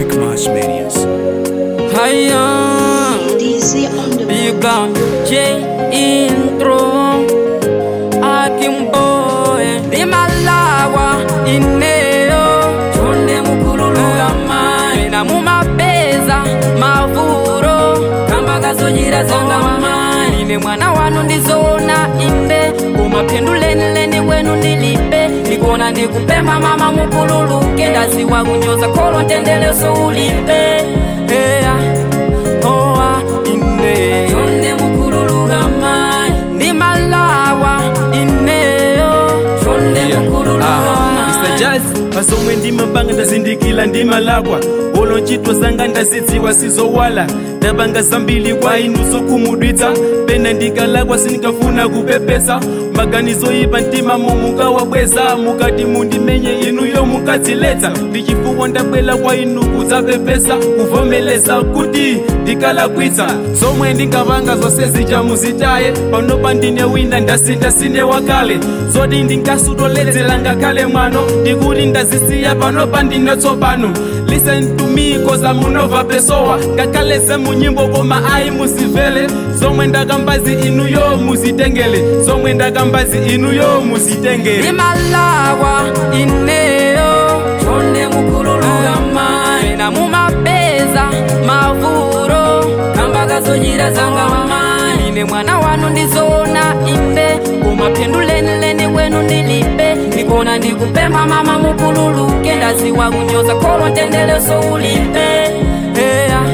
Quick March Manias. Higher, DC on the big gun, J intro. Akim boy, ni malawa ineo. Chonde mukululuga mai na mumapeza mavuro. Kamba kazojira zanga mai. Ine mwana wanu ndizona imbe. Kumapenduleni leni wenu ndilipe. Nikona ndikupemba mama mukululuke. Ndaziwa kunyoza kolo ntendeleso ulipe. Yeah. oa ine chonde mukululuga mai ndi malawa ineyo chonde mukululuga mai jazz pasomwe ndimapanga ndazindikila ndimalakwa olo ntchito zanga ndazidziwa sizowala ndapanga zambiri kwa inu zokhumudwitsa pena ndikalakwa sindikafuna kupepesa maganizo ipa mtima mumukawabweza mukati mundimenye inuyo mukadziletsa ndichifukwa ndabwela kwa inu kudzapepesa kuvomeleza kuti ndikalakwitsa zomwe ndingapanga zonse zija muzitaye panopa ndine wina ndasinda sine wakale zoti ndinkasutoledzera ngakhale mwano ndikuti ndazisiya panopa ndine tsopano listen to me cause I'm unova pesowa ngakhale semunyimbo koma ayi musivele zomwe ndakambazi inuyo muzitengele zomwe ndakambazi inuyo muzitengele ndi malawa ineyo chonde mukululuga mai na mumapeza mavuro kamba kazojira zanga mai ine mwana wanu ndizona imbe kumapenduleni wenu ndilipe ndikona ndikupemba mama mukululuke ndaziwa kunyoza kolo ntendeleso ulipe yeah.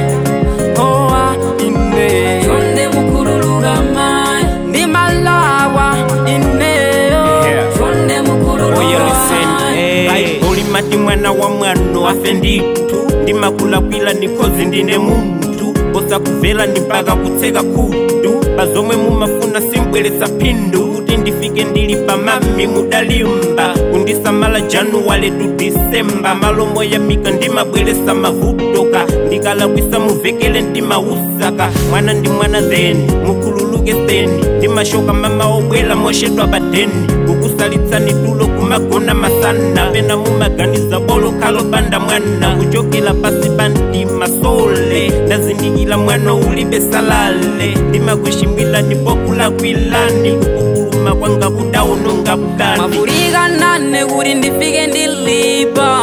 oa ine chonde mukululuga mai ndi malawa ineyo Yeah. chonde Oya mukululuga listen, mai hey. ulimati mwana wa mwano afe nditu ndimakulakwila nikozi ndine muntu osakuvela ndi mpaka kutseka khutu pazomwe mumafuna simbweretsa phindu kuti ndifike ndili pamami mudalimba kundisamala januwale tu disemba malomo yamika ndimabweretsa mavutoka ndikalakwisa muvekele ndimausaka mwana ndi mwana theni mukhululuke theni ndimashoka mama obwela moshedwa padeni kukusalitsani tulo kumagona masana pena mumaganiza bolo kalopanda mwana kuchokela pasi pandima sole ndazindikila mwana ulibe salale ndimakushimwila ndipokulakwilani kukukuluma kwanga kudaunonga bukani mavurika nane kuti ndifike ndilipa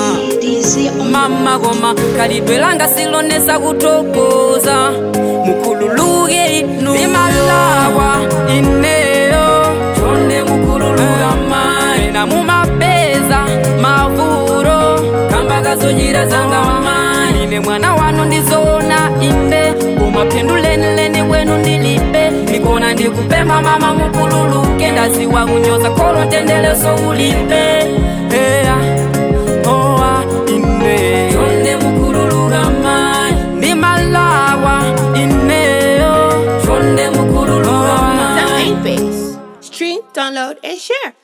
DC on mama koma khalidwe langa silonesa kuthokoza mukhululuke inu imalawa ineyo chonde mukhululuka mai na mumapeza mavuro kamba kazojira zanga mai ine mwana wanu ndizona imbe kumapenduleni wenu ndilipe ndikona ndikupemba mama mukhululuke ndaziwa kunyoza kolo ntendeleso ulipe yeah. oa ine chonde mukhululuka mai ndi malawa ineyo chonde mukhululuka mai The Apex. Stream, download, and share.